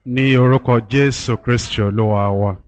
ní orúkọ jésù kristi olúwa wa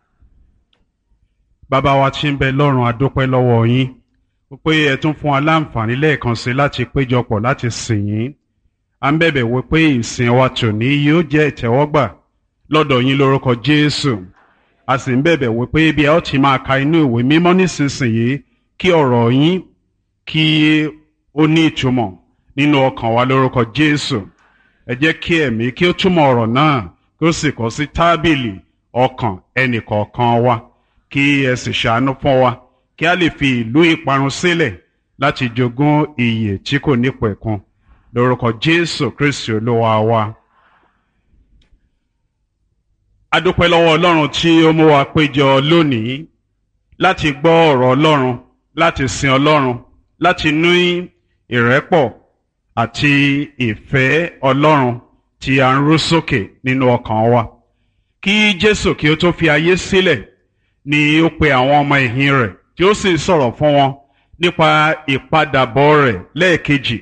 bàbá wa tí ń bẹ lọ́run adúpẹ́ lọ́wọ́ yín pé ẹ tún fún wa láǹfààní lẹ́ẹ̀kan sí láti péjọpọ̀ láti sìn yín à ń bẹ̀bẹ̀ wí pé ìsìn wa tòní yóò jẹ́ ìtẹ́wọ́gbà lọ́dọ̀ yín lórúkọ jésù a sì ń bẹ̀bẹ̀ wí pé bí ẹ ó ti máa ka inú ìwé mímọ́ nísinsìnyí kí ọ̀rọ̀ yín kí ó ní ìtumọ̀ nínú ọkàn wa lórúkọ jésù ẹ jẹ́ kí ẹ̀mí kí ó túmọ̀ ọ̀rọ̀ náà kí ó sì kọ sí tábìlì ọkàn ẹnìkọ̀ọ̀kan wa kí ẹ sì ṣàánú fún wa kí a lè fi ìlú ìparun sílẹ̀ láti jogún ìyè tí kò nípẹ̀kun lórúkọ jésù kristi olúwa wa. a dúpẹ́ lọ́wọ́ ọlọ́run tí ó mú wa péjọ lónìí láti gbọ́ ọ̀rọ̀ ọlọ́run láti sin ọlọ́run láti ní ìrẹ́pọ̀ àti ìfẹ́ ọlọ́run tí a ń rú sókè nínú ọkàn wa. kí jésù kí ó tó fi ayé sílẹ̀ ni ó pe àwọn ọmọ ìhìn rẹ̀ tí ó sì sọ̀rọ̀ fún wọn nípa ìpadàbọ̀ rẹ̀ lẹ́ẹ̀kejì.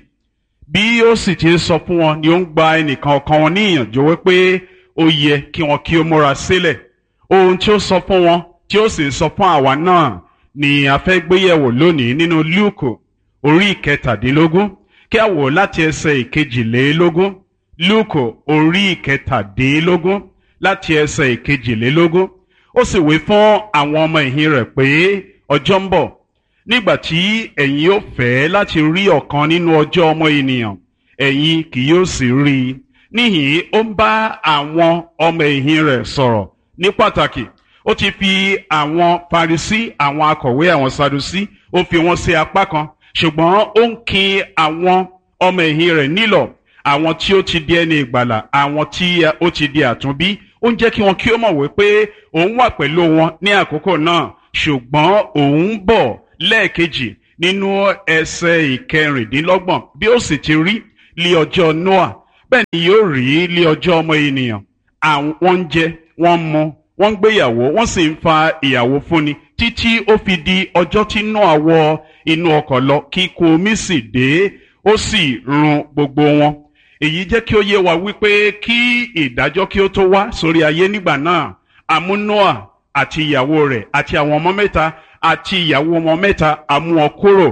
bí ó sì ti ń sọ fún wọn ni ó ń gba ẹnìkan ọ̀kan wọn ní ìyànjú wípé ó yẹ kí wọn kí ó múra sílẹ̀. ohun tí ó sọ fún wọn tí ó sì sọ fún àwa náà ni a fẹ́ gbéyẹ̀wò lónìí nínú lúùkù orí ìkẹtàdínlógún kí a wò láti ẹsẹ̀ ìkejìlélógún lúùkù orí ìkẹtàdínlógún láti ẹsẹ̀ ìkejìlélógún ó sì wí fún àwọn ọmọ ìhìn rẹ̀ pé ọjọ́ ń bọ̀ nígbà tí ẹ̀yin ó fẹ́ láti rí ọ̀kan nínú ọjọ́ ọmọ ènìyàn ẹ̀yin kì yóò sì rí i níhìn ó ń bá àwọn ọmọ ìhìn rẹ̀ sọ̀rọ̀ ní pàtàkì ó ti fi àwọn Farisí àwọn akọ̀wé àwọn Sadusí ó fi wọn sí apá kan ṣùgbọ́n ó ń kin àwọn ọmọ ẹ̀yìn rẹ̀ nílọ̀ àwọn tí ó ti di ẹni ìgbàlà àwọn tí ó ti di àtúnbí ó ń jẹ́ kí wọn kí ó mọ̀ wípé òun wà pẹ̀lú wọn ní àkókò náà ṣùgbọ́n òun bọ̀ lẹ́ẹ̀kejì nínú ẹsẹ̀ ìkẹrìndínlọ́gbọ̀n bí ó sì ti rí lé ọjọ́ Noah bẹ́ẹ̀ ni yóò rí lé ọjọ́ ọmọ ènìyàn àwọn ń jẹ wọ́n ń mu wọ́n ń gbéyàwó wọ́n sì ń fa ìyàwó fúnni títí ó fi di ọjọ́ tí Nóà wọ inú ọkọ̀ lọ kí ikún omi sì dé ó sì run gbogbo wọn. èyí jẹ́ kí ó yé wa wípé kí ìdájọ́ kí ó tó wá sórí ayé nígbà náà àmú Nóà àti ìyàwó rẹ̀ àti àwọn ọmọ mẹ́ta àti ìyàwó ọmọ mẹ́ta àmú wọn kúrò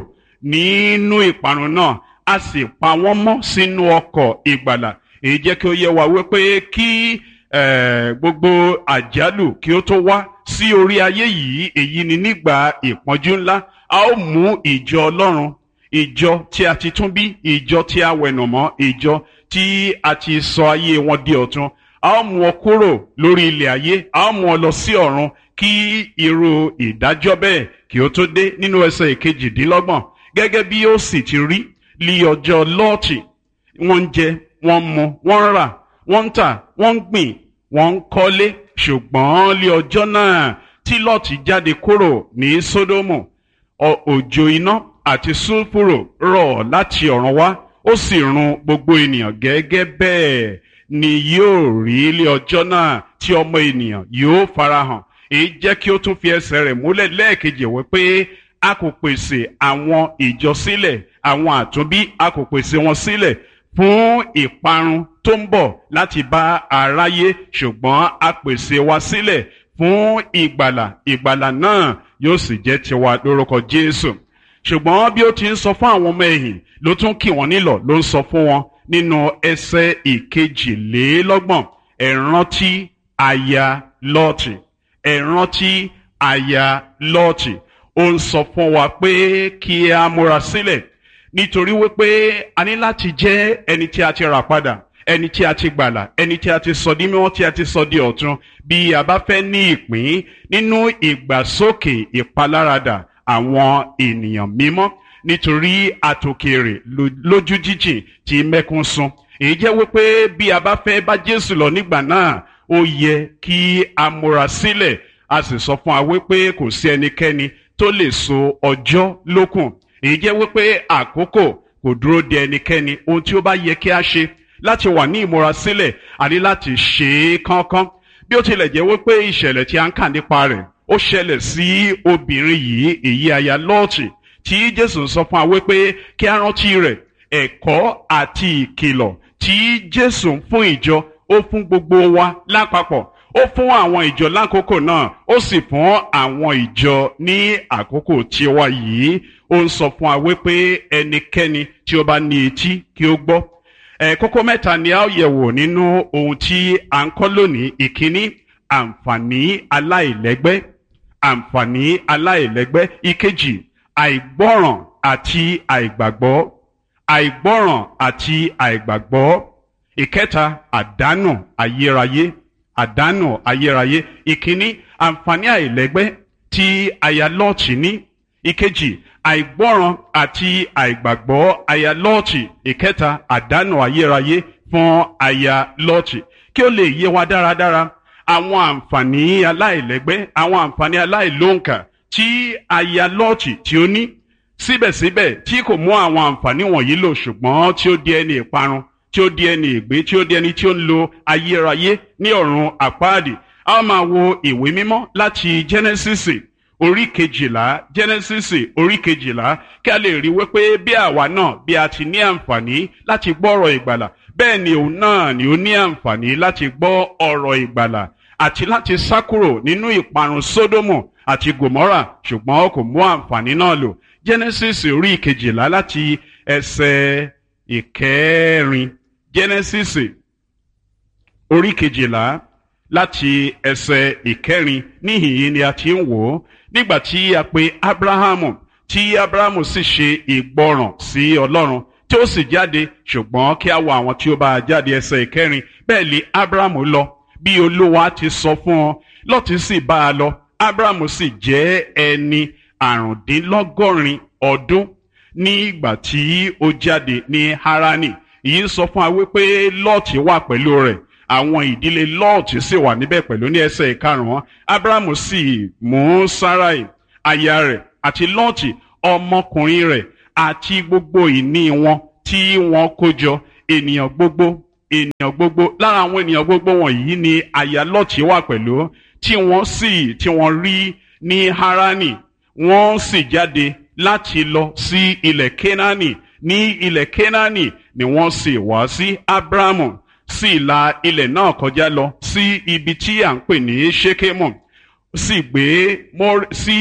nínú ìparun náà a sì pa wọ́n mọ́ sínú ọkọ̀ ìgbàlà èyí jẹ́ kí ó yé wa wípé kí gbogbo àjálù kí ó tó wá sí orí ayé yìí èyí ni nígbà ìpọ́njú ńlá a ó mú ìjọ ọlọ́run ìjọ tí a ti tún bí ìjọ tí a wẹ̀nùmọ́ ìjọ tí a ti sọ ayé wọn di ọ̀tun a ó mú ọ kúrò lórí ilẹ̀ ayé a ó mú ọ lọ sí ọ̀run kí irú ìdájọ́ bẹ́ẹ̀ kí ó tó dé nínú ẹsẹ̀ ìkejìdínlọ́gbọ̀n gẹ́gẹ́ bí ó sì ti rí lí ọjọ́ lọ́ọ̀tì wọ́n ń jẹ wọ́n ń mu wọ́n ń rà wọ́n ń tà wọ́n ń gbìn wọ́n ń kọ́lé ṣùgbọ́n lé ọjọ́ náà tí lọ́ọ̀tì jáde kúrò ní sódómù òjò iná àti sulfuro rọ̀ láti ọ̀run wá ó sì run gbogbo ènìyàn gẹ́gẹ́ bẹ́ẹ̀ ni yóò rí lé ọjọ́ náà tí ọmọ ènìyàn yóò farahàn èyí jẹ́ kí ó tún fi ẹsẹ̀ rẹ̀ múlẹ̀ lẹ́ẹ̀kejì wípé a kò pèsè àwọn ìjọ sílẹ̀ àwọn àtúnbí a kò pèsè wọn sílẹ̀ fún ìparun tó ń bọ̀ láti bá aráyé ṣùgbọ́n a pèsè wa sílẹ̀ fún ìgbàlà ìgbàlà náà yóò sì jẹ́ tiwa lórúkọ Jésù ṣùgbọ́n bí ó ti ń sọ fún àwọn ọmọ ẹ̀yìn ló tún kì wọ́n nílọ̀ ló ń sọ fún wọn nínú ẹsẹ̀ ìkejìlélọ́gbọ̀n ẹ rántí aya Lọ́ọ̀tì ẹ rántí aya Lọ́ọ̀tì ó ń sọ fún wa pé kí a múra sílẹ̀ nítorí wípé a ní láti jẹ́ ẹni tí a ti rà padà ẹni tí a ti gbàlà ẹni tí a ti sọ di mímọ́ tí a ti sọ di ọ̀tun bí a bá fẹ́ ní ìpín nínú ìgbàsókè ìpaláradà àwọn ènìyàn mímọ́ nítorí àtòkèrè lójú jíjìn tí mẹ́kún sun èyí jẹ́ wípé bí a bá fẹ́ bá Jésù lọ nígbà náà ó yẹ kí a múra sílẹ̀ a sì sọ fún wa wípé kò sí ẹnikẹ́ni tó lè so ọjọ́ lókùn èyí jẹ́ wípé àkókò kò dúró de ẹnikẹ́ni ohun tí ó bá yẹ kí a ṣe láti wà ní ìmúrasílẹ̀ àní láti ṣe é kánkán bí ó tilẹ̀ jẹ́ wípé ìṣẹ̀lẹ̀ tí a ń kà nípa rẹ̀ ó ṣẹlẹ̀ sí obìnrin yìí èyí aya lọ́ọ̀tì tí Jésù sọ fún wa wípé kí a rántí rẹ̀ ẹ̀kọ́ àti ìkìlọ̀ tí Jésù ń fún ìjọ ó fún gbogbo wa lápapọ̀ ó fún àwọn ìjọ lákòókò náà ó sì fún àwọn ìjọ ní àkókò tiwa yìí ó ń sọ fún wa wípé ẹnikẹ́ni tí ó bá ní etí kí ó gbọ́ ẹ kókó mẹ́ta ni a ó yẹ̀wò nínú ohun tí à ń kọ́ lónìí ìkíní àǹfààní aláìlẹ́gbẹ́ àǹfààní aláìlẹ́gbẹ́ ìkejì àìgbọ́ràn àti àìgbàgbọ́ àìgbọ́ràn àti àìgbàgbọ́ ìkẹta àdánù ayérayé àdánù ayérayé ìkíní àǹfààní àìlẹ́gbẹ́ tí aya lọ́ọ̀tì ní ìkejì àìgbọ́ràn àti àìgbàgbọ́ aya lọ́ọ̀tì ìkẹta àdánù ayérayé fún aya lọ́ọ̀tì kí ó lè yé wa dáradára àwọn àǹfààní aláìlẹ́gbẹ́ àwọn àǹfààní aláìlóǹkà tí aya lọ́ọ̀tì tí ó ní síbẹ̀síbẹ̀ tí kò mú àwọn àǹfààní wọ̀nyí lò ṣùgbọ́n tí ó di ẹni ìparun tí ó di ẹni ìgbé tí ó di ẹni tí ó ń lo ayérayé ní ọ̀run àpáàdì a ó máa wo ìwé mímọ́ láti Genesis orí kejìlá Genesis orí kejìlá kí a lè rí wípé bí àwa náà bí a ti ní àǹfààní láti gbọ́ ọ̀rọ̀ ìgbàlà bẹ́ẹ̀ ni òun náà ni ó ní àǹfààní láti gbọ́ ọ̀rọ̀ ìgbàlà àti láti sá kúrò nínú ìparun Sódómù àti Gòmórà ṣùgbọ́n kò mú àǹfààní náà lò Genesis orí kejìlá láti ẹsẹ̀ ìkẹrin Genesis orí kejìlá láti ẹsẹ̀ ìkẹrin níhìn yìí ni a ti ń wò ó nígbà tí a pe Abrahamu tí Abrahamu sì ṣe ìgbọràn sí Ọlọ́run tí ó sì jáde ṣùgbọ́n kí a wo àwọn tí ó bá jáde ẹsẹ̀ ìkẹrin bẹ́ẹ̀ lé Abrahamu lọ bí Olúwa ti sọ fún ọ Lọ́ọ̀tì sì bá a lọ Abrahamu sì jẹ́ ẹni àrùndínlọ́gọ́rin ọdún nígbà tí ó jáde ní Harani èyí ń sọ fún wa wípé Lọ́ọ̀tì wà pẹ̀lú rẹ̀ àwọn ìdílé Lọ́ọ̀tì sì wà níbẹ̀ pẹ̀lú ní ẹsẹ̀ ìkarùn-ún Abrahamu sì mú Sarai aya rẹ̀ àti Lọ́ọ̀tì ọmọkùnrin rẹ̀ àti gbogbo ìní wọn tí wọ́n kó jọ ènìyàn gbogbo ènìyàn gbogbo lára àwọn ènìyàn gbogbo wọ̀nyí ni aya Lọ́ọ̀tì wà pẹ̀lú tí wọ́n sì tí wọ́n rí ní Harani wọ́n sì jáde láti lọ sí ilẹ̀ Kénáánì ní ilẹ̀ Kénáánì ni wọ́n sì wá sí Abrahamu sì la ilẹ̀ náà kọjá lọ sí ibi tí à ń pè ní Ṣékémù sì gbé sí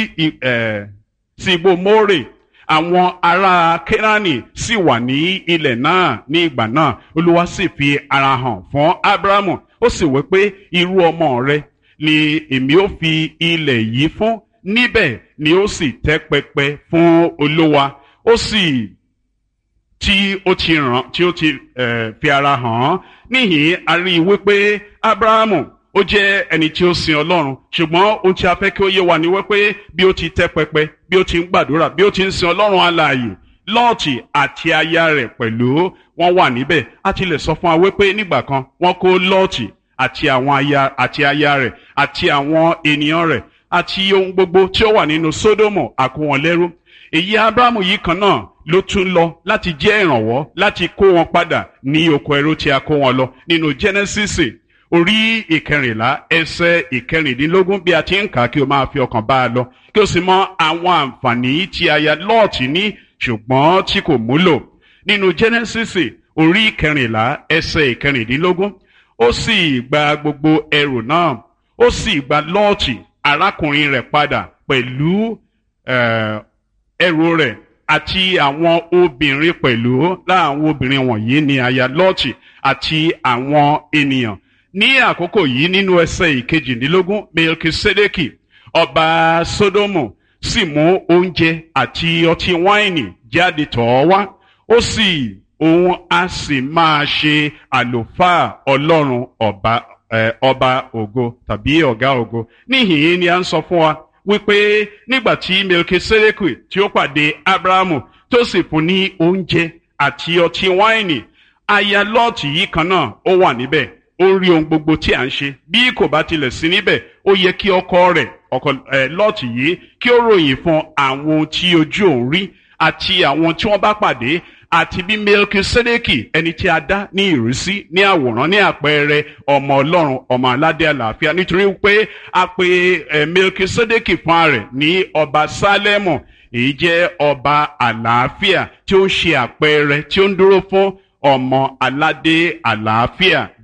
sí igbó Mórè àwọn ará Kénáánì sì wà ní ilẹ̀ náà ní ìgbà náà Olúwa sì fi ara hàn fún Abrahamu ó sì wí pé irú ọmọ rẹ̀ ni èmi ó fi ilẹ̀ yìí fún níbẹ̀ ni ó sì tẹ́ pẹpẹ fún olówa ó sì tí ó ti ràn tí ó ti fi ara hàn án níhìn a rí i wípé abrahamu ó jẹ́ ẹni tí ó sin ọlọ́run ṣùgbọ́n ohun tí a fẹ́ kí ó yé wa ni wípé bí ó ti tẹ́ pẹpẹ bí ó ti ń gbàdúrà bí ó ti ń sin ọlọ́run alààyè lọ́ọ̀tì àti aya rẹ̀ pẹ̀lú wọ́n wà níbẹ̀ a ti lè sọ fún wa wípé nígbà kan wọ́n kó lọ́ọ̀tì àti àwọn aya àti aya rẹ̀ àti àwọn ènìyàn rẹ̀ àti ohun gbogbo tí ó wà nínú sódómù àkó wọn lẹ́rú èyí abrahamu yìí kan náà ló tún lọ láti jẹ́ ìrànwọ́ láti kó wọn padà ní oko ẹrú tí a kó wọn lọ nínú genesis orí ìkẹrìnlá ẹsẹ̀ ìkẹrìndínlógún bí a ti ń kà á kí o máa fi ọkàn bá a lọ kí o sì mọ àwọn àǹfààní tí aya lọ́ọ̀tì ní ṣùgbọ́n tí kò múlò nínú genesis orí ìkẹrìnlá ẹsẹ̀ ìkẹrìndínlógún ó sì gba gbogbo ẹrù náà ó sì gba lọ́ọ̀tì arákùnrin rẹ̀ padà pẹ̀lú ẹrù rẹ̀ àti àwọn obìnrin pẹ̀lú láwọn obìnrin wọ̀nyí ni aya lọ́ọ̀tì àti àwọn ènìyàn ní àkókò yìí nínú ẹsẹ̀ ìkejìdínlógún melkisedeki ọba sodomu sì mú oúnjẹ àti ọtí wáìnì jáde tọ̀ ọ́ wá ó sì òun á sì máa ṣe àlùfáà ọlọ́run ọba ọba ògo tàbí ọ̀gá ògo níhìn-ín ni a ń sọ fún wa wípé nígbà tí melkisedeki tí ó pàdé abrahamu tó sì fún ní oúnjẹ àti ọtí wáìnì aya lọ́ọ̀tì yìí kan náà ó wà níbẹ̀ ó rí ohun gbogbo tí à ń ṣe bí kò bá tilẹ̀ sí níbẹ̀ ó yẹ kí ọkọ rẹ̀ ọkọ ẹ lọ́ọ̀tì yìí kí ó ròyìn fún àwọn ohun tí ojú òun rí àti àwọn tí wọ́n bá pàdé àti bí melkisedeki ẹni tí a dá ní ìrísí ní àwòrán ní àpẹẹrẹ ọmọ ọlọ́run ọmọ aládé àlàáfíà nítorí pé a pe ẹ melkisedeki fún rẹ̀ ní ọba sálẹ́mù èyí jẹ́ ọba àlàáfíà tí ó ń ṣe àpẹẹrẹ tí ó ń dúró fún ọmọ aládé àlàáfíà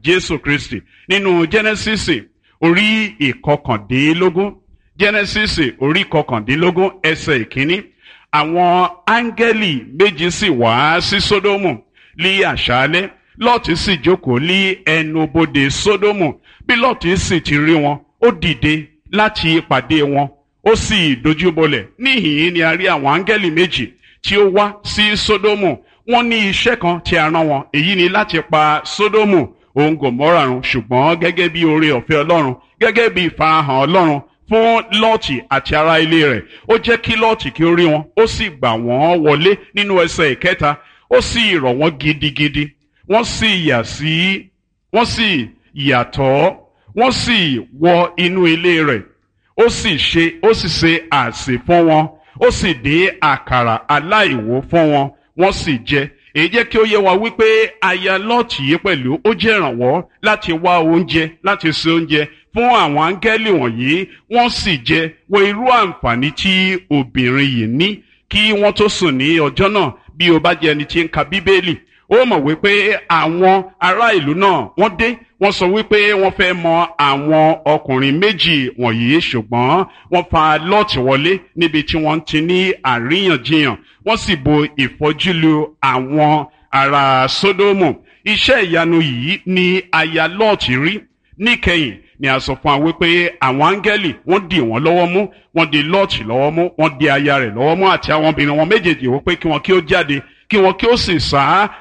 jésù kristi nínú genesis orí ìkọkàndínlógún genesis orí ìkọkàndínlógún ẹsẹ̀ ìkíní àwọn áńgẹ́lì méjì sì wá sí sódómù ní àṣálẹ́ lọ́ọ̀tì sì jókòó ní ẹnubodè sódómù bí lọ́ọ̀tì sì ti rí wọn ó dìde láti pàdé wọn ó sì dojúbolẹ̀ níhìn-ín ni a rí àwọn áńgẹ́lì méjì tí ó wá sí sódómù wọ́n ní iṣẹ́ kan tí a rán wọn èyí ni láti pa sódómù òun gòmórà run ṣùgbọ́n gẹ́gẹ́ bí oore ọ̀fẹ́ ọlọ́run gẹ́gẹ́ bí ìfarahàn ọlọ́run fún lọ́ọ̀tì àti ará ilé rẹ̀ ó jẹ́ kí lọ́ọ̀tì kí ó rí wọn ó sì gbà wọ́n wọlé nínú ẹsẹ̀ ìkẹta ó sì rọ̀ wọ́n gidigidi wọ́n sì yà sí wọ́n sì yàtọ̀ wọ́n sì wọ inú ilé rẹ̀ ó sì ṣe ó sì ṣe àsè fún wọn ó sì dín àkàrà aláìwò fún wọn wọ́n sì jẹ èyí jẹ́ kí ó yé wa wípé aya lọ́ọ̀tì yìí pẹ̀lú ó jẹ́ ìrànwọ́ láti wá oúnjẹ láti ṣe oúnjẹ fún àwọn áńgẹ́lì wọ̀nyí wọ́n sì jẹ wo irú àǹfààní tí obìnrin yìí ní kí wọ́n tó sùn ní ọjọ́ náà bí o bá jẹ́ ẹni tí ń ka bíbélì ó mọ̀ wípé àwọn ará ìlú náà wọ́n dé wọ́n sọ wípé wọ́n fẹ́ mọ àwọn ọkùnrin méjì wọ̀nyí ṣùgbọ́n wọ́n fa lọ́ọ̀tì wọlé níbi tí wọ́n ti ní àríyànjiyàn wọ́n sì bo ìfọ́júlu àwọn ará sódómù iṣẹ́ ìyanu yìí ni aya lọ́ọ̀tì rí níkẹyìn ni a sọ fún wa wípé àwọn áńgẹ́lì wọ́n dì wọ́n lọ́wọ́ mú wọ́n di lọ́ọ̀tì lọ́wọ́ mú wọ́n di aya rẹ̀ lọ́wọ́ mú àti àwọn obìnrin wọn méjèèjì wípé kí wọ́n kí ó jáde kí wọ́n kí ó sì sá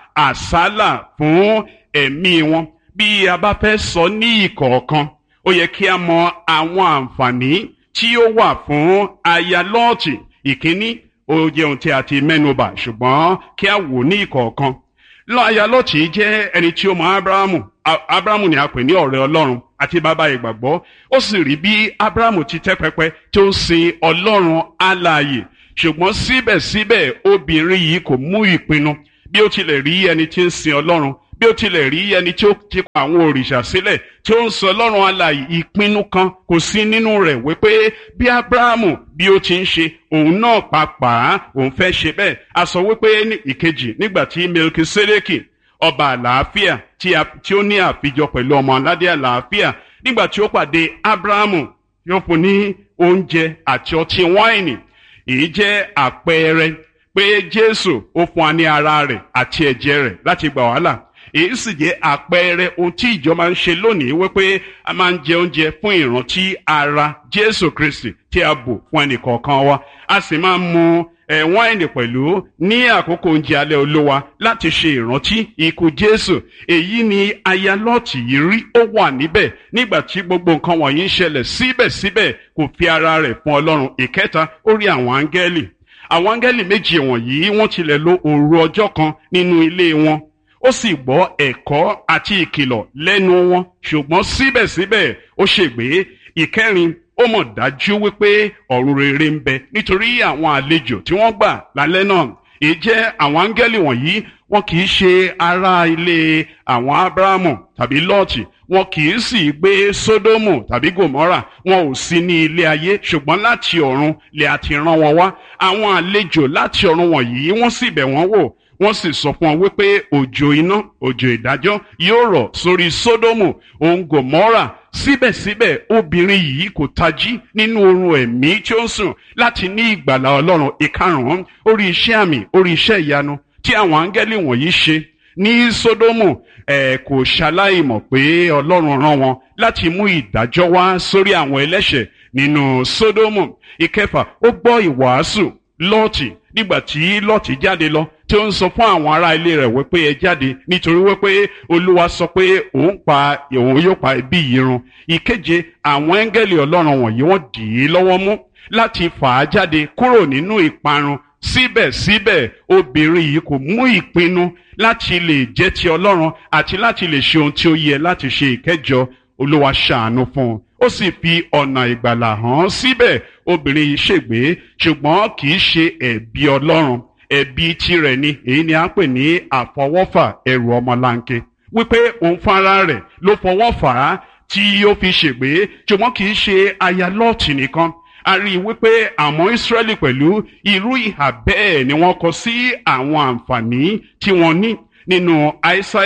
àsálà fún ẹ̀mí wọn bí a bá fẹ́ sọ ní ìkọ̀ọ̀kan ó yẹ kí a mọ àwọn àǹfààní tí ó wà fún aya lọ́ọ̀tì ìkíní ó jẹ́ ohun tí a ti mẹ́nubà ṣùgbọ́n kí a wò ní ìkọ̀ọ̀kan aya lọ́ọ̀tì jẹ́ ẹni tí ó mọ abrahamu abrahamu ni a pè ní ọ̀rẹ́ ọlọ́run àti bàbá ìgbàgbọ́ ó sì rí bí abrahamu ti tẹ́ pẹpẹ tó ń sin ọlọ́run alààyè ṣùgbọ́n síbẹ̀síbẹ̀ obìnrin yìí kò mú ìpinnu bí ó tilẹ̀ rí ẹni tí ń sin ọlọ́run bí ó tilẹ̀ rí ẹni tí ó ti kọ àwọn òrìṣà sílẹ̀ tí ó ń sọ ọlọ́run alààyè ìpinnu kan kò sí nínú rẹ̀ wípé bí abrahamu bí ó ti ń ṣe òun náà pàápàá òun fẹ́ ṣe bẹ́ẹ̀ a sọ wípé ìkejì nígbà tí melkisedeki ọba àlàáfíà tí ó ní àfijọ pẹ̀lú ọmọ aládé àlàáfíà nígbà tí ó pàdé abrahamu yóò fún ní oúnjẹ àti ọtí wáìnì èyí jẹ́ àpẹẹrẹ pé jésù ó fún wa ní ara rẹ̀ àti ẹ̀jẹ̀ rẹ̀ láti gbà wàhálà èyí sì jẹ́ àpẹẹrẹ ohun tí ìjọ máa ń ṣe lónìí wípé a máa ń jẹ oúnjẹ fún ìrántí ara jésù kristi tí a bò fún ẹnìkọ̀ọ̀kan wa a sì máa ń mu ẹ̀ wáìnì pẹ̀lú ní àkókò oúnjẹ alẹ́ olówa láti ṣe ìrántí ikú jésù èyí ni aya lọ́ọ̀tì yìí rí ó wà níbẹ̀ nígbà tí gbogbo nǹkan wọ̀nyí ń ṣẹlẹ̀ síbẹ̀síbẹ̀ kò fi ara rẹ̀ fún ọlọ́run ìkẹta ó rí àwọn áńgẹ́lì àwọn áńgẹ́lì méjì wọ̀nyí wọ́n tilẹ̀ lo òru ọjọ́ kan nínú ilé wọn ó sì gbọ́ ẹ̀kọ́ àti ìkìlọ̀ lẹ́nu wọn ṣùgbọ́n síbẹ̀síbẹ̀ ó ṣègbé ìkẹrin ó mọ̀ dájú wípé ọ̀run rere ń bẹ nítorí àwọn àlejò tí wọ́n gbà lálẹ́ náà èyí jẹ́ àwọn áńgẹ́lì wọ̀nyí wọn kì í ṣe ará ilé àwọn abrahamu tàbí lọ́ọ̀tì wọn kì í sì gbé sódómù tàbí gòmọ́rà wọn ò sí ní ilé ayé ṣùgbọ́n láti ọ̀run lè àti rán wọn wá àwọn àlejò láti ọ̀run wọ̀nyí wọ́n sì bẹ̀ wọ́n wò wọ́n sì sọ fún wọn wípé òjò iná òjò ìdájọ́ yóò rọ̀ sórí sódómù òun gòmọ́rà síbẹ̀síbẹ̀ obìnrin yìí kò tají nínú oorun ẹ̀mí tí ó ń sùn láti ní ìgbàlà ọlọ́run ìkarùn-ún orí iṣẹ́ àmì orí iṣẹ́ ìyanu tí àwọn áńgẹ́lì wọ̀nyí ṣe ní sódómù ẹ̀ kò ṣaláìmọ̀ pé ọlọ́run rán wọn láti mú ìdájọ́ wá sórí àwọn ẹlẹ́ṣẹ̀ nínú sódómù ìkẹfà ó gbọ́ ìwàásù lọ́ọ̀tì nígbà tí lọ́ọ̀tì jáde lọ tí ó ń sọ fún àwọn ará ilé rẹ̀ wípé ẹ jáde nítorí wípé olúwa sọ pé òun pa òun yóò pa ẹbí yìí run ìkeje àwọn ẹ́ńgẹ́lì ọlọ́run wọ̀nyí wọ́n dì í lọ́wọ́ mú láti fà á jáde kúrò nínú ìparun síbẹ̀síbẹ̀ obìnrin yìí kò mú ìpinnu láti lè jẹ́ ti ọlọ́run àti láti lè ṣe ohun tí ó yẹ láti ṣe ìkẹjọ olúwa ṣàánú fún un ó sì fi ọ̀nà ìgbàlà hàn síbẹ̀ obìnrin yìí ṣègbé ṣùgbọ́n kì í ṣe ẹ̀bi ọlọ́run ẹ̀bi tirẹ̀ ni èyí ni a ń pè ní àfọwọ́fà ẹrù ọmọlanke wípé òun fúnra rẹ̀ ló fọwọ́ fà á tí ó fi ṣègbé ṣùgbọ́n kì í ṣe aya lọ́ọ̀tì nìkan a rí i wípé àwọn Ísírẹ́lì pẹ̀lú irú ìhà bẹ́ẹ̀ ni wọ́n kọ sí àwọn àǹfààní tí wọ́n ní nínú Aísáyà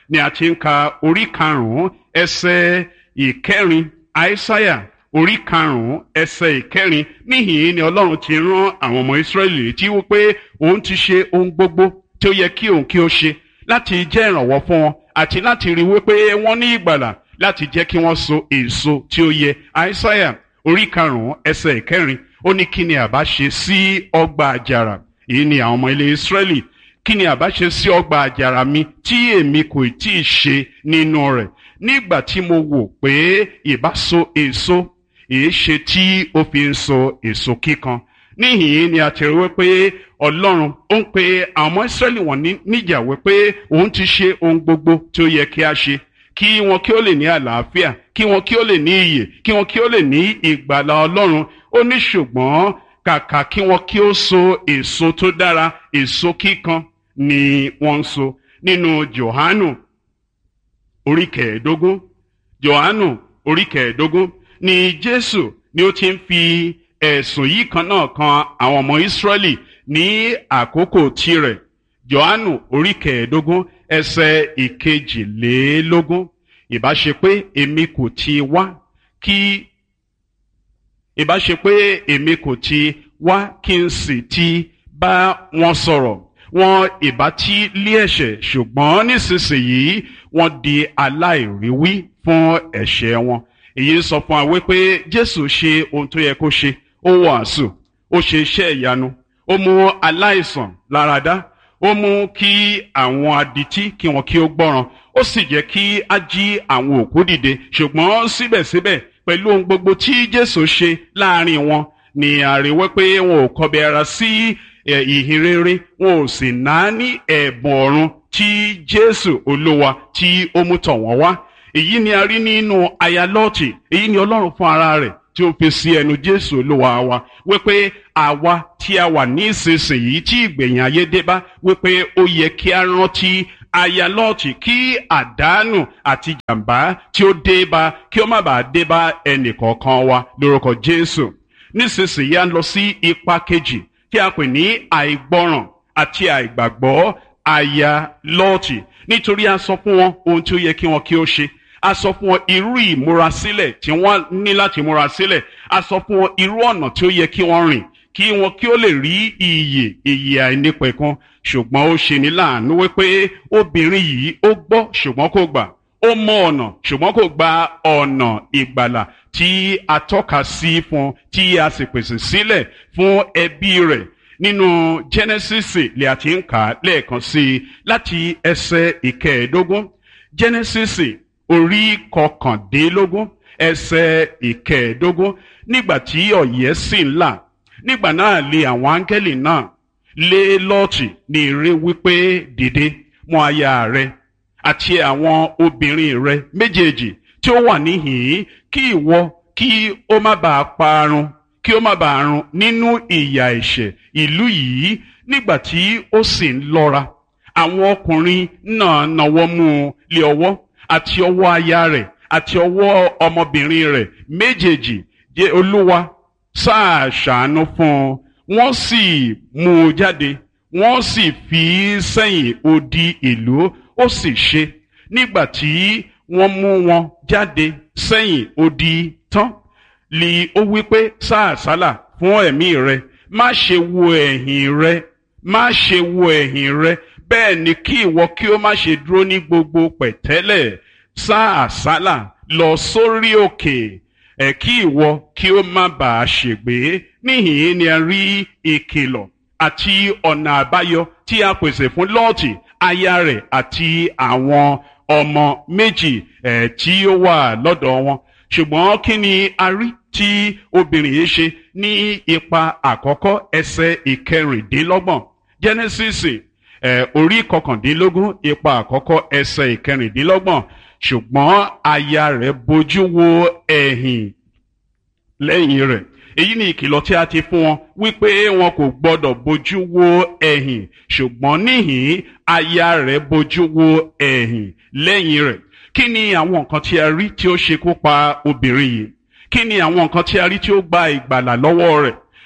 ni a ti ń ka orí karùn-ún ẹsẹ̀ ìkẹrin àìsáyà orí karùn-ún ẹsẹ̀ ìkẹrin níhìn ni ọlọ́run ti rán àwọn ọmọ ìsírẹ́lì létí wípé òun ti ṣe ohun gbogbo tí ó yẹ kí òun kí ó ṣe láti jẹ́ ìrànwọ́ fún wọn àti láti rí wípé wọ́n ní ìgbàlà láti jẹ́ kí wọ́n so èso tí ó yẹ àìsáyà orí karùn-ún ẹsẹ̀ ìkẹrin ó ní kí ni àbá ṣe sí ọgbà àjàrà èyí ni àwọn ọmọ ilé ìsírẹ́lì kí ni àbá ṣe sí ọgbà àjàrà mi tí èmi kò tí ì ṣe nínú rẹ̀ nígbà tí mo wò pé ìbá so èso èé ṣe tí ó fi ń so èso kíkan níhìn ni a ti rí wípé ọlọ́run ó ń pe àwọn ọmọ ìsírẹ́lì wọn níjà wípé òun ti ṣe ohun gbogbo tí ó yẹ kí a ṣe kí wọn kí ó lè ní àlàáfíà kí wọn kí ó lè ní iyè kí wọn kí ó lè ní ìgbàlà ọlọ́run ó ní ṣùgbọ́n kàkà kí wọn kí ó so èso tó dára èso kíkan ni wọ́n ń so nínú Jòhánù orí kẹẹ̀ẹ́dógún Jòhánù orí kẹẹ̀ẹ́dógún ni Jésù ni ó ti ń fi ẹ̀sùn yìí kan náà kan àwọn ọmọ Ísírẹ́lì ní àkókò tirẹ̀ Jòhánù orí kẹẹ̀ẹ́dógún ẹsẹ̀ ìkejìlélógún ìbá ṣe pé èmi kò ti wá kí ìbá ṣe pé èmi kò ti wá kí n sì ti bá wọn sọ̀rọ̀ wọn ìbá tí lé ẹ̀ṣẹ̀ ṣùgbọ́n nísinsìnyí wọ́n di aláìríwí fún ẹ̀ṣẹ̀ wọn èyí ń sọ fún wa wípé Jésù ṣe ohun tó yẹ kó ṣe ó wàásù ó ṣe iṣẹ́ ìyanu ó mú aláìsàn láradá ó mú kí àwọn adití kí wọn kí ó gbọ́ràn ó sì jẹ́ kí á jí àwọn òkú dìde ṣùgbọ́n síbẹ̀síbẹ̀ pẹ̀lú ohun gbogbo tí Jésù ṣe láàrin wọn ni àríwẹ́ pé wọn ò kọbi ara sí ìhìn rere wọn ò sì náání ẹ̀bùn ọ̀run tí Jésù Olúwa tí ó mú tọ̀ wọ́n wá èyí ni a rí nínú aya Lọ́ọ̀tì èyí ni Ọlọ́run fún ara rẹ̀ tí ó fi sí ẹnu Jésù Olúwa wa wípé àwa tí a wà ní ìsinsìnyí tí ìgbẹ̀yìn ayé dé bá wípé ó yẹ kí a rántí aya Lọ́ọ̀tì kí àdánù àti jàǹbá tí ó dé bá kí ó má bàa dé bá ẹnì kọ̀ọ̀kan wa lórúkọ Jésù nísinsìnyí a ń lọ sí ipa kejì tí a pè ní àìgbọràn àti àìgbàgbọ́ aya Lọ́ọ̀tì nítorí a sọ fún wọn ohun tí ó yẹ kí wọn kí ó ṣe a sọ fún wọn irú ìmúrasílẹ̀ tí wọ́n ní láti múra sílẹ̀ a sọ fún wọn irú ọ̀nà tí ó yẹ kí wọ́n rìn kí wọn kí ó lè rí iyè iyè àìnípẹ̀kun ṣùgbọ́n ó ṣe ní láàánú wípé obìnrin yìí ó gbọ́ ṣùgbọ́n kò gbà ó mọ ọ̀nà ṣùgbọ́n kò gba ọ̀nà ìgbàlà tí a tọ́ka sí fún tí a sì pèsè sílẹ̀ fún ẹbí rẹ̀ nínú Genesis lè àti ń kà á lẹ́ẹ̀kan sí i láti ẹsẹ̀ ìkẹẹ̀ẹ́dógún Genesis orí kọkàndínlógún ẹsẹ̀ ìkẹẹ̀ẹ́dógún nígbà tí ọ̀yẹ́ sì ń là nígbà náà lé àwọn áńgẹ́lì náà lé lọ́ọ̀tì ní ire wípé dìde mú aya rẹ àti àwọn obìnrin rẹ méjèèjì tí ó wà níhìn-ín kí ìwọ kí ó má bàa parun kí ó má bàa run nínú ìyà ẹ̀ṣẹ̀ ìlú yìí nígbà tí ó sì ń lọ́ra àwọn ọkùnrin náà nawọ́ mú un lé ọwọ́ àti ọwọ́ aya rẹ̀ àti ọwọ́ ọmọbìnrin rẹ̀ méjèèjì jẹ́ olúwa sáà ṣàánú fún un wọ́n sì mú un jáde wọ́n sì fi í sẹ́yìn odi ìlú ó sì ṣe nígbà tí wọ́n mú wọn jáde sẹ́yìn odi tán lì ó wí pé sáà sálà fún ẹ̀mí rẹ má ṣe wo ẹ̀yìn rẹ má ṣe wo ẹ̀yìn rẹ bẹ́ẹ̀ ni kí ìwọ kí ó má ṣe dúró ní gbogbo pẹ̀tẹ́lẹ̀ sá àsálà lọ sórí òkè ẹ̀ kí ìwọ kí ó má bàa ṣègbé níhìn-ín ni a rí ìkìlọ̀ àti ọ̀nà àbáyọ tí a pèsè fún lọ́ọ̀tì aya rẹ̀ àti àwọn ọmọ méjì ẹ̀ tí ó wà lọ́dọ̀ wọn ṣùgbọ́n kí ni a rí tí obìnrin yìí ṣe ní ipa àkọ́kọ́ ẹsẹ̀ ìkẹrìndínlọ́gbọ̀n Genesis ẹ̀ orí kọkàndínlógún ipa àkọ́kọ́ ẹsẹ̀ ìkẹrìndínlọ́gbọ̀n ṣùgbọ́n aya rẹ̀ bojú wo ẹ̀yìn lẹ́yìn rẹ̀ èyí ni ìkìlọ̀ tí a ti fún wọn wípé wọn kò gbọdọ̀ bojú wo ẹ̀yìn ṣùgbọ́n níhìn aya rẹ̀ bojú wo ẹ̀yìn lẹ́yìn rẹ̀ kí ni àwọn nǹkan tí a rí tí ó ṣekú pa obìnrin yìí kí ni àwọn nǹkan tí a rí tí ó gba ìgbàlà lọ́wọ́ rẹ̀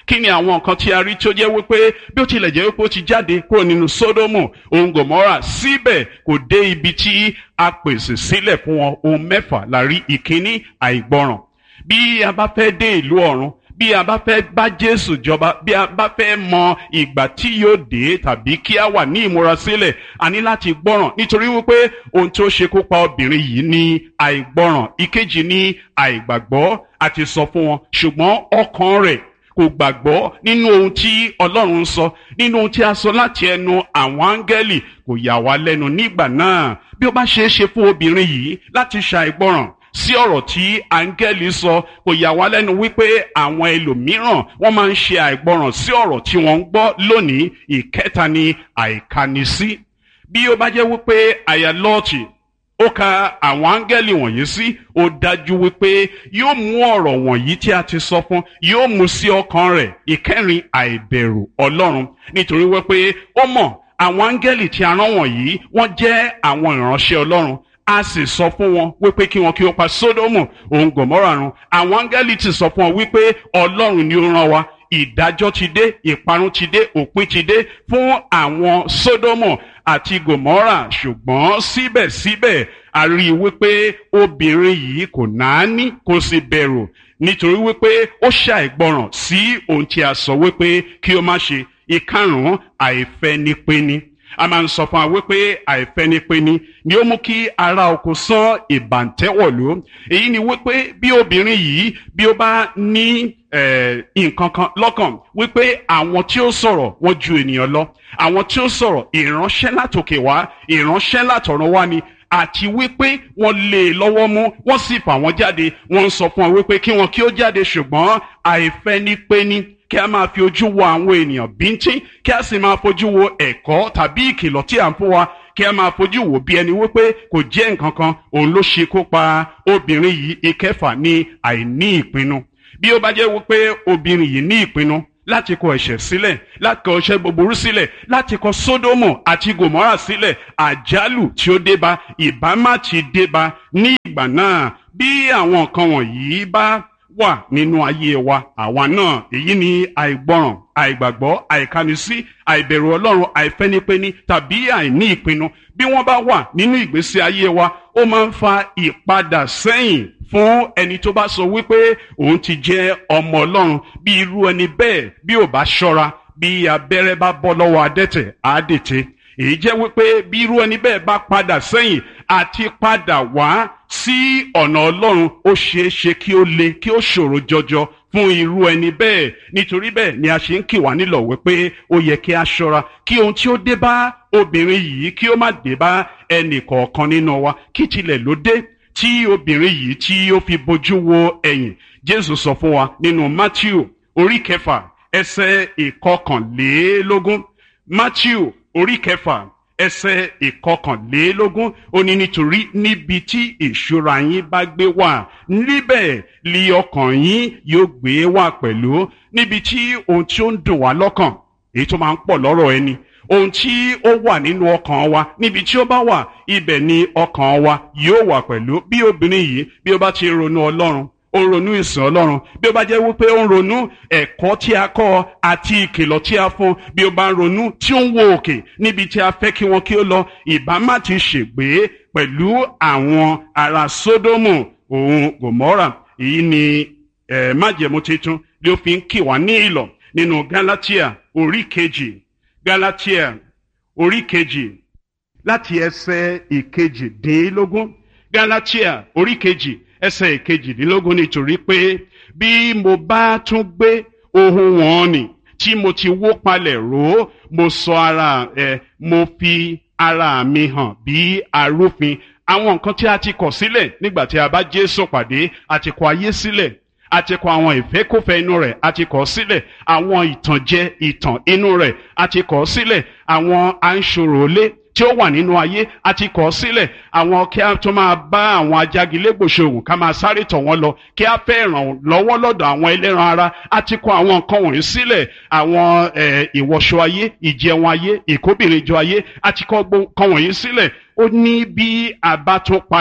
kí ni àwọn nǹkan tí a rí tí ó jẹ́ wípé bí ó tilẹ̀ jẹ́ wípé ó ti jáde kúrò nínú sódómù ohun gòmórà síbẹ̀ kò dé ibi tí a pèsè sílẹ̀ fún wọn ohun mẹ́fà la rí ìkíní àìgbọràn bí a bá fẹ́ dé ìlú ọ̀run bí a bá fẹ́ bá jésù jọba bí a bá fẹ́ mọ ìgbà tí yóò dé tàbí kí a wà ní ìmúrasílẹ̀ a ní láti gbọ́ràn nítorí wípé ohun tí ó ṣekú pa obìnrin yìí ní àìgbọ́ràn ìkejì ní àìgbàgbọ́ àti sọ fún wọn ṣùgbọ́n ọkàn rẹ̀ kò gbàgbọ́ nínú ohun tí ọlọ́run ń sọ nínú ohun tí a sọ láti ẹnu àwọn áńgẹ́lì kò yà wá lẹ́nu nígbà náà bí ó bá ṣeé ṣe fún obìnrin yìí láti ṣàìgbọràn sí ọ̀rọ̀ tí áńgẹ́lì sọ kò yà wá lẹ́nu wípé àwọn ẹlòmíràn wọ́n máa ń ṣe àìgbọràn sí ọ̀rọ̀ tí wọ́n ń gbọ́ lónìí ìkẹta ni àìkanisí bí ó bá jẹ́ wípé àyà lọ́ọ̀tì ó ka àwọn áńgẹ́lì wọ̀nyí sí ó dájú wípé yóò mú ọ̀rọ̀ wọ̀nyí tí a ti sọ fún yóò mú sí ọkàn rẹ̀ ìkẹrin àìbẹ̀rù ọlọ́run nítorí wípé ó mọ̀ àwọn áńgẹ́lì tí a rán wọ̀nyí wọ́n jẹ́ àwọn ìránṣẹ́ ọlọ́run a sì sọ fún wọn wípé kí wọn kí ó pa sódómù òun gòmórà run àwọn áńgẹ́lì ti sọ fún wọn wípé ọlọ́run ni ó rán wa ìdájọ́ ti dé ìparun ti dé òpin ti dé fún àwọn sódómù àti gòmórà ṣùgbọ́n síbẹ̀síbẹ̀ a rí i wípé obìnrin yìí kò náání kò sì bẹ̀rù nítorí wípé ó ṣàìgbọràn sí ohun tí a sọ wípé kí ó má ṣe ìkarùn-ún àìfẹnipẹni a máa ń sọ fún wa wípé àìfẹnipẹni ni ó mú kí ara oko sán ìbàǹtẹ́wọ̀lú èyí ni wípé bí obìnrin yìí bí ó bá ní nǹkan kan lọ́kàn wípé àwọn tí ó sọ̀rọ̀ wọ́n ju ènìyàn lọ àwọn tí ó sọ̀rọ̀ ìránṣẹ́ látòkè wá ìránṣẹ́ látọ̀run wá ni àti wípé wọ́n lé e lọ́wọ́ mú wọ́n sì fà wọ́n jáde wọ́n ń sọ fún wọn wípé kí wọn kí ó jáde ṣùgbọ́n àìfẹnipẹni kí a máa fi ojú wo àwọn ènìyàn bíntín kí a sì máa fojú wo ẹ̀kọ́ tàbí ìkìlọ̀ tí à ń fún wa kí a máa fojú wò bí ẹni wípé kò jẹ́ nǹkan kan òun ló ṣe kó pa obìnrin yìí ìkẹfà ní àìní ìpinnu bí ó bá jẹ́ wípé obìnrin yìí ní ìpinnu láti kọ ẹ̀ṣẹ̀ sílẹ̀ láti kọ ẹ̀ṣẹ̀ búburú sílẹ̀ láti kọ sódómù àti gòmórà sílẹ̀ àjálù tí ó débá ìbámá ti débá ní ìgbà náà bí àwọn nǹkan wọ̀nyí bá wà nínú ayé wa àwa náà èyí ni àìgbọràn àìgbàgbọ́ àìkánisí àìbẹ̀rù ọlọ́run àìfẹ́nipẹ́ni tàbí àìní ìpinnu bí wọ́n bá wà nínú ìgbésí ayé wa ó máa ń fa ìpadà sẹ́yìn fún ẹni tó bá sọ wípé òun ti jẹ́ ọmọ ọlọ́run bí irú ẹni bẹ́ẹ̀ bí ò bá ṣọ́ra bí abẹ́rẹ́ bá bọ́ lọ́wọ́ adẹ́tẹ̀ á dètè èyí jẹ́ wípé bí irú ẹni bẹ́ẹ̀ bá padà sẹ́yìn àti padà wá sí ọ̀nà ọlọ́run ó ṣeé ṣe kí ó le kí ó ṣòro jọjọ fún irú ẹni bẹ́ẹ̀ nítorí bẹ́ẹ̀ ni a ṣe ń kì wá nílọ̀ wípé ó yẹ kí a ṣọ́ra kí ohun tí ó dé bá obìnrin yìí kí ó má dé bá ẹnì kọ̀ọ̀kan nínú wa kí tilẹ̀ ló dé tí obìnrin yìí tí ó fi bojú wo ẹ̀yìn jésù sọ fún wa nínú matthew orí kẹfà ẹsẹ̀ ìkọkànlélógún matthew orí kẹfà ẹsẹ̀ ìkọkànlélógún ó ní nítorí níbi tí ìṣúra yín bá gbé wà níbẹ̀ li ọkàn yín yóò gbé wà pẹ̀lú níbi tí ohun tí ó ń dùn wá lọ́kàn èyí tó máa ń pọ̀ lọ́rọ̀ ẹni ohun tí ó wà nínú ọkàn wa níbi tí ó bá wà ibẹ̀ ni ọkàn wa yóò wà pẹ̀lú bí obìnrin yìí bí ó bá ti ronú ọlọ́run ó ń ronú ìsìn ọlọ́run bí ó bá jẹ́ wípé ó ń ronú ẹ̀kọ́ tí a kọ́ àti ìkìlọ̀ tí a fún bí ó bá ń ronú tí ó ń wo òkè níbi tí a fẹ́ kí wọn kí ó lọ ìbá má ti ṣègbé pẹ̀lú àwọn ará sódómù òun gòmọ́rà èyí ni eh, májẹ̀mú tuntun ni ó fi ń kì wá ní ìlọ̀ nínú galatia orí kejì galatia orí kejì láti ẹsẹ̀ ìkejìdínlógún galatia orí kejì ẹsẹ̀ ìkejìdínlógún nítorí pé bí mo bá tún gbé ohun wọn nì tí mo ti wó palẹ̀ ró mo sọ ara ẹ mo fi ara mi hàn bí arúfin àwọn nǹkan tí a ti kọ̀ sílẹ̀ nígbà tí a bá Jésù pàdé a ti kọ̀ ayé sílẹ̀ a ti kọ̀ àwọn ìfẹ́kùfẹ́ inú rẹ̀ a ti kọ̀ sílẹ̀ àwọn ìtànjẹ ìtàn inú rẹ̀ a ti kọ̀ sílẹ̀ àwọn anṣòròlé tí ó wà nínú ayé a ti kọ̀ sílẹ̀ àwọn kí a tó máa bá àwọn ajagilégbò ṣòwò ká máa sáré tọ̀ wọ́n lọ kí a fẹ́ ràn lọ́wọ́ lọ́dọ̀ àwọn ẹlẹ́ran ara a ti kọ̀ àwọn nǹkan wọ̀nyí sílẹ̀ àwọn ìwọṣọ ayé ìjẹun ayé ìkóbìnrinjọ ayé a ti kọ̀ nǹkan wọ̀nyí sílẹ̀ ó ní bí a bá tún padà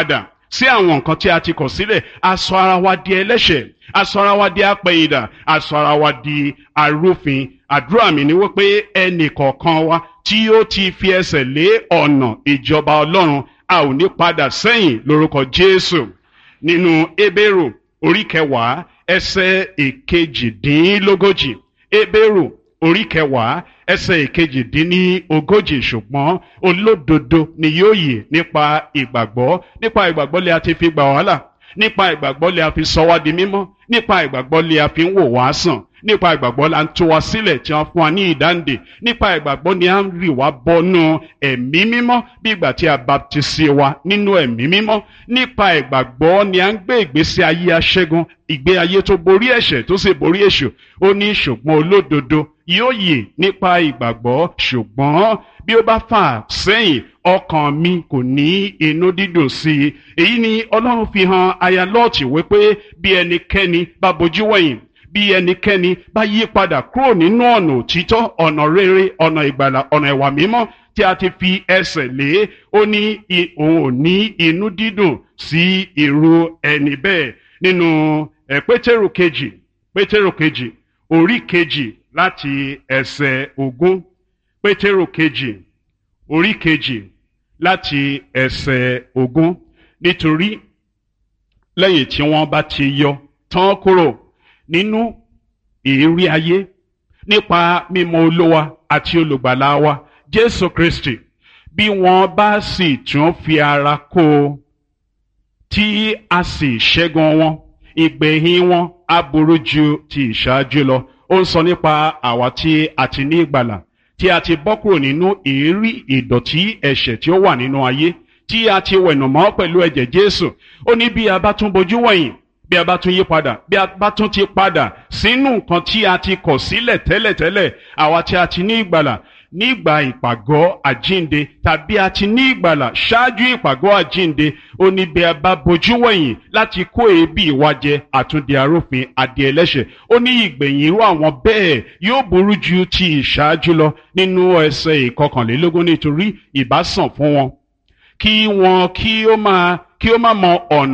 sí àwọn nǹkan tí a ti kọ̀ sílẹ̀ a sọ ara wa di ẹlẹ́ṣẹ̀ a sọ ara wa di apẹ̀yìndà a sọ ara wa di arúfin àdúrà mi ni wípé ẹnì kọ̀ọ̀kan wa tí ó ti fi ẹsẹ̀ lé ọ̀nà ìjọba ọlọ́run a ò ní padà sẹ́yìn lórúkọ jésù nínú ebéèrò orí kẹwàá ẹsẹ̀ ìkejìdínlógójì ebéèrò orí kẹwàá ẹsẹ̀ ìkejìdínlógójì ṣùgbọ́n olódodo ni yóò yè nípa ìgbàgbọ́ nípa ìgbàgbọ́ lè a ti fi gbà wàhálà nípa ìgbàgbọ́ lè a fi sọ wá di mímọ́ nípa ìgbàgbọ́ lè a fi ń wò wá sàn nípa ìgbàgbọ́ la ń tú wa sílẹ̀ tí wọ́n fún wa ní ìdáǹdè nípa ìgbàgbọ́ ni a ń rì wá bọ́nú ẹ̀mí mímọ́ bí ìgbà tí a baptisi wa nínú ẹ̀mí mímọ́ nípa ìgbàgbọ́ ni a ń gbé ìgbésí ayé aṣẹ́gun ìgbé ayé tó borí ẹ̀ṣẹ̀ tó sì borí èṣù ó ní ṣùgbọ́n olódodo yóò yè nípa ìgbàgbọ́ ṣùgbọ́n bí ó bá fà sẹ́yìn ọkàn mi kò ní inú dídùn sí i èyí ni ọlọ́run fi hàn aya lọ́ọ̀tì wípé bí ẹnikẹ́ni bá bojú wẹ̀yìn bí ẹnikẹ́ni bá yí padà kúrò nínú ọ̀nà òtítọ́ ọ̀nà rere ọ̀nà ìgbàlà ọ̀nà ìwà mímọ́ tí a ti fi ẹsẹ̀ lé ó ní òun ò ní inú dídùn sí irú ẹni bẹ́ẹ̀ nínú ẹ̀ pétérù kejì pétérù kejì orí kejì láti ẹsẹ̀ ogún pétérù kejì orí kejì láti ẹsẹ̀ ogún nítorí lẹ́yìn tí wọ́n bá ti yọ tán kúrò nínú ìrírí ayé nípa mímọ̀ olówa àti olùgbàlà wa jésù kristi bí wọ́n bá sì tún fi ara kó o tí a sì ṣẹ́gun wọn ìgbẹ̀yìn wọn á burú ju ti ìṣáájú lọ ó ń sọ nípa àwa tí a ti ní ìgbàlà tí a ti bọ́ kúrò nínú ìrírí ìdọ̀tí ẹ̀ṣẹ̀ tí ó wà nínú ayé tí a ti wẹ̀nùmọ́ pẹ̀lú ẹ̀jẹ̀ jésù ó ní bí a bá tún bojú wẹ̀yìn bí a bá tún yí padà bí a bá tún ti padà sínú nǹkan tí a ti kọ̀ sílẹ̀ tẹ́lẹ̀tẹ́lẹ̀ àwa tí a ti ní ìgbàlà nígbà ìpàgọ́ àjínde tàbí a ti ní ìgbàlà ṣáájú ìpàgọ́ àjínde ó ní bí a bá bojú wẹ̀yìn láti kó èébì wa jẹ àtúndì arúfin adìẹ ẹlẹ́ṣẹ̀ ó ní ìgbẹ̀yìn irú àwọn bẹ́ẹ̀ yóò burú ju ti ìṣáájú lọ nínú ẹsẹ̀ ìkọkànlélógún nítorí ìbásàn fún wọn kí wọn kí ó máa kí ó má mọ ọ̀nà.